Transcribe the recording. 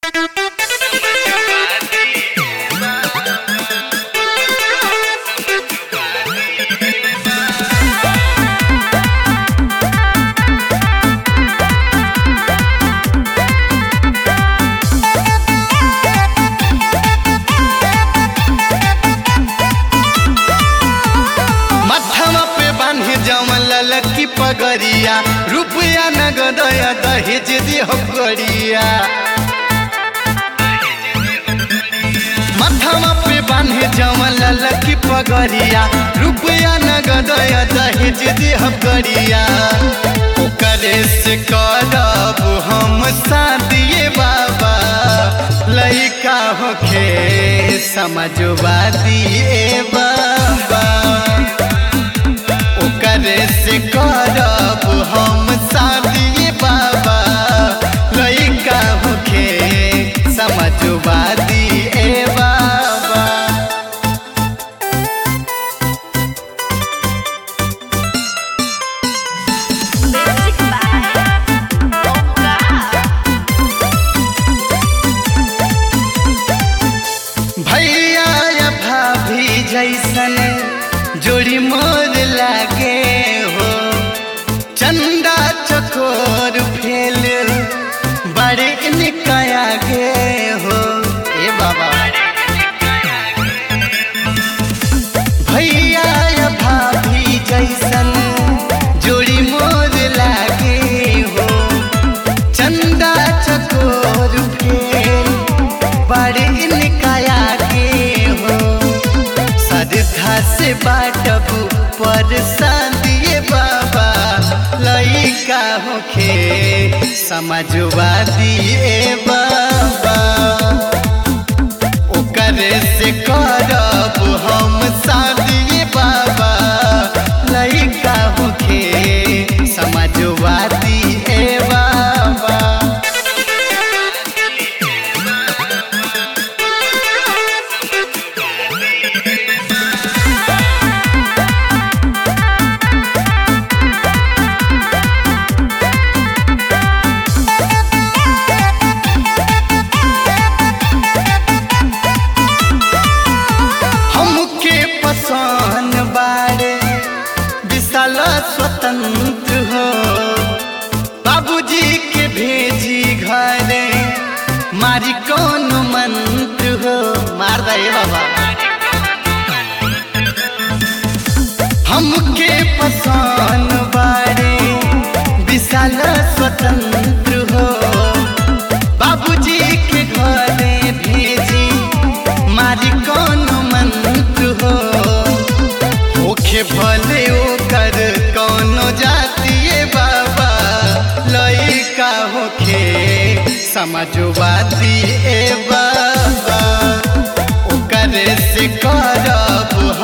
गरिया रुपया नगदया दहेज दिह गरिया माथामा पे बान्हे जमल लकी पगरिया रुपया नगदया दहेज दिह गरिया ओकरे से करब हम शादिए बाबा लइका होखे समझवा दिए बाबा ओकरे से करब हम शादी बाबा लइका होखे समझवा दिए बाबा Music by Bonga. भैया या भाभी जैसन जोड़ी मोर लागे हो चंदा चकोर फेल बड़े निकाया गे हो ए बाबा भैया या भाभी जैसन जोड़ी मोर लागे हो चंदा चकोर फेल बड़े निकाया के हो श्रद्धा से बाटबू पर दिए बाबा लइका होखे समझवा दिए बाबा ओकरे से करब हम शादी बाबा लइका होखे समझवा दिए बाबा हमके पसंद बारे विशाल स्वतंत्र हो बाबूजी के भेजी घरे मारी कौन मंत्र हो मार दे बाबा हमके पसंद बारे विशाल स्वतंत्र हो बाबूजी के घरे भेजी मारी कौन मंत्र हो ओखे भले ओकर कौनो जातिए बाबा लइका होखे समझवा दिए बाबा ओकरे से करब